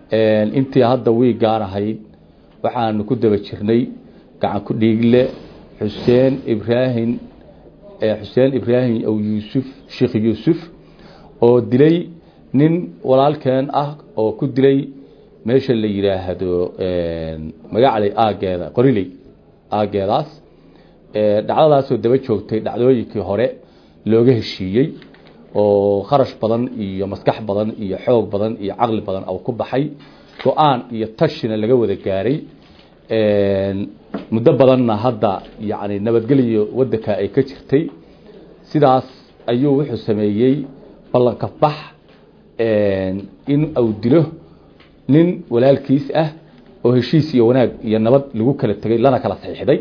intii hadda wiigaan ahayd waxaanu ku daba jirnay gacan ku dhiigle xuseen ibraahim xuseen ibraahim ow yuusuf sheekh yuusuf oo dilay nin walaalkeen ah oo ku dilay meesha la yidhaahdo magacley aageeda qoriley aageedaas dhacdadaasoo daba joogtay dhacdooyinkii hore looga heshiiyey oo kharash badan iyo maskax badan iyo xoog badan iyo caqli badan oo ku baxay go-aan iyo tashina laga wada gaaray muddo badanna hadda yani nabadgelyo wadanka ay ka jirtay sidaas ayuu wuxuu sameeyey ballanka bax in uu dilo nin walaalkiis ah oo heshiis iyo wanaag iyo nabad lagu kala tegay lana kala saxiixday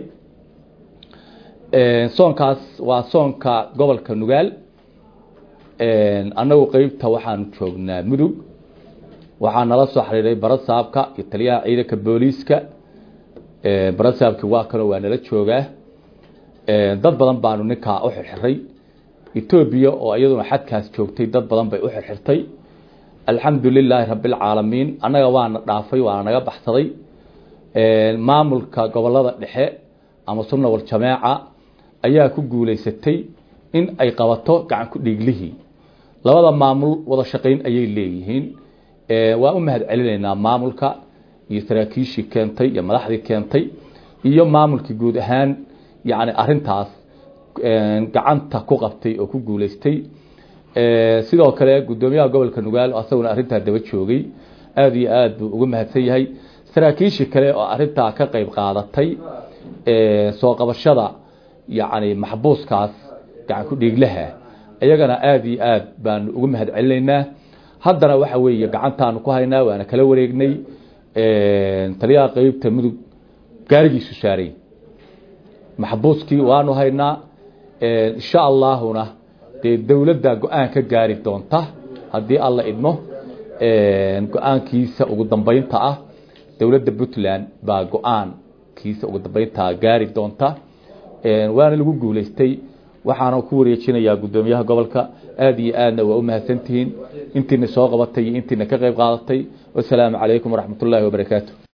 soonkaas waa soonka gobolka nugaal annagu qeybta waxaanu joognaa mudug waxaa nala soo xiriiray barasaabka iyo taliyaha ciidanka booliiska barasaabki waa kanoo waa nala joogaa dad badan baanu ninkaa u xirxiray etoobiya oo iyaduna xadkaas joogtay dad badan bay u xirxirtay alxamdu lilaahi rabbilcaalamiin annaga waana dhaafay waana naga baxsaday maamulka gobolada dhexe ama sunna wal jameeca ayaa ku guuleysatay in ay qabato gacan ku dhiiglihii labada maamul wada shaqayn ayay leeyihiin waan u mahad celinaynaa maamulka iyo saraakiishii keentay iyo madaxdii keentay iyo maamulkii guud ahaan yani arintaas gacanta ku qabtay oo ku guuleystay sidoo kale gudoomiyaha gobolka nugaal asaguna arintaa daba joogay aada iyo aad buu ugu mahadsan yahay saraakiishii kale oo arintaa ka qeyb qaadatay soo qabashada yani maxbuuskaas gacan ku dhiiglaha iyagana aada iyo aad baanu ugu mahad celinaynaa haddana waxa weeye gacantaanu ku haynaa waana kala wareegnay taliyaha qeybta mudug gaarigiisu saaray maxbuuskii waanu haynaa insha allaahuna dee dowladda go-aan ka gaari doonta haddii alla idmo go-aankiisa ugu dambeynta ah dowladda puntland baa go-aankiisa ugu dambeynta gaari doonta waana lagu guuleystay waxaana ku wareejinayaa gudoomiyaha gobolka aada iyo aadna waa u mahadsantihiin intiina soo qabatay iyo intiina ka qeyb qaadatay wasalaamu calaykum waraxmat ullaahi wabarakaatu